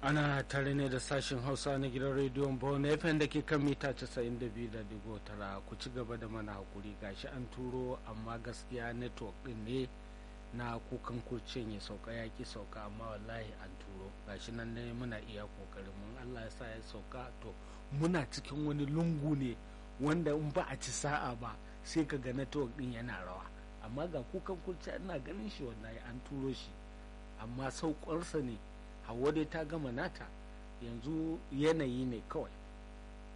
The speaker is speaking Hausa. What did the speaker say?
ana tare ne da sashen hausa na gidan rediyon bone fm da ke kan mita 92.9 ku ci gaba da mana hakuri gashi an turo amma gaskiya network din ne na kukan kurcin ya sauka ya ki sauka amma wallahi an turo gashi nan ne muna iya kokarin mun allah ya sa ya sauka to muna cikin wani lungu ne wanda in ba a ci sa'a ba sai ka ga network din yana rawa amma ga kukan kurciya ina ganin shi wallahi an turo shi amma saukarsa ne hawa dai ta gama nata yanzu yanayi ne kawai